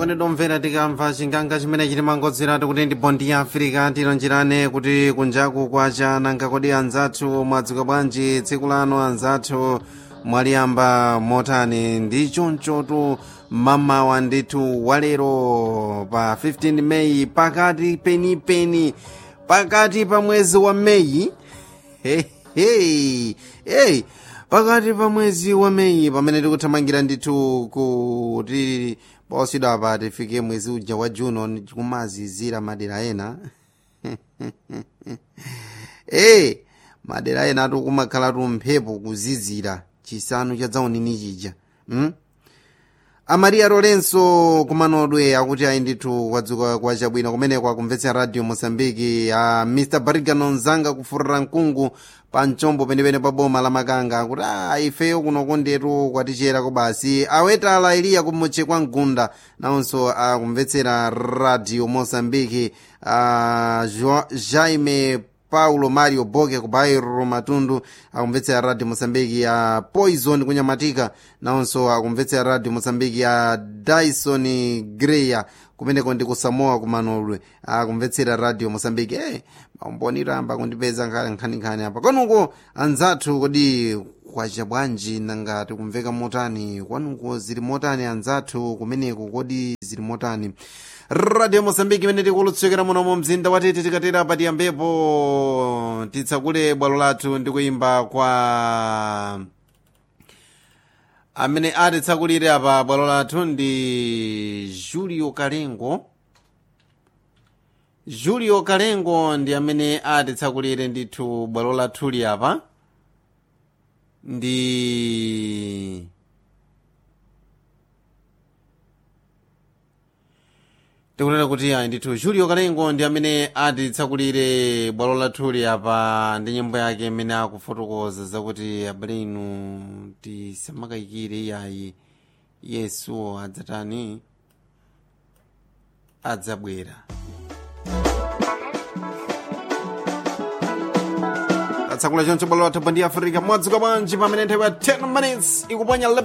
okondedwa omvera tikamva chinganga chimene chili mangodzeratu kuti ndi bondi ya africa tilonjerane kuti kunjaku kwacha nanga kodi anzathu mwadzuka bwanji tsiku lano anzathu mwaliyamba motani ndi chonchotu mamawa ndithu walero pa 15 meyi pakati penipeni pakati pa mwezi wa meyi hey, hey, hey. pakati pa mwezi wa meyi pamene tikuthamangira ndithu kuti posidwa apa tifike mwezi uja wa juno kumazizira madera ena e madera ena atu kumakhala tu mphepo kuzizira chisanu cha dzaunini chija hmm? amaria lorenso kumanodwe akuti ayi ndithu kwadzuka kwa chabwino kumeneko akumvetsa radio mosambiki a mr barigano nzanga kufurira mkungu pa mchombo penepene pa boma la makanga akuti a ifeyo kunoko ndetu kwaticherako basi awetala iliya kumutche kwa mgunda nawonso akumvetsera radio mosambiki a jaime paulo mario boke ku bairo matundu akumvetsera radio mosambiki ya poison kunyamatika nawonso akumvetsera radio mosambiki ya dyson greya kumeneko ndi kusamoa kumanolwe akumvetsera radio mosambiki eh maumboniro amba kundipeza nkhaninkhani apa kwanuko anzathu kodi kwacha bwanji nanga tikumveka motani kwanuko zili motani anzathu kumeneko kodi zili motani radio mosambiki imene tikulutsokera muno mu mzinda watete tikatera patiyambepo titsakule bwalo lathu ndi kuyimba kwa amene atitsakulire apa bwalo lathu ndi julio kalengo julio kalengo ndi amene atitsakulire ndithu bwalo lathuli apa ndi tikunena kuti ayi ndithu julio kalengo ndi amene atitsakulire bwalo lathuli apa ndi nyimbo yake imene akufotokoza zakuti abale inu tisamakayikire iyayi yesu adzatani adzabwera tatsakula choncho bwalo lathu ndi africa mwadzuka bwanji pamene nthawi ya 10 minutes ikuponya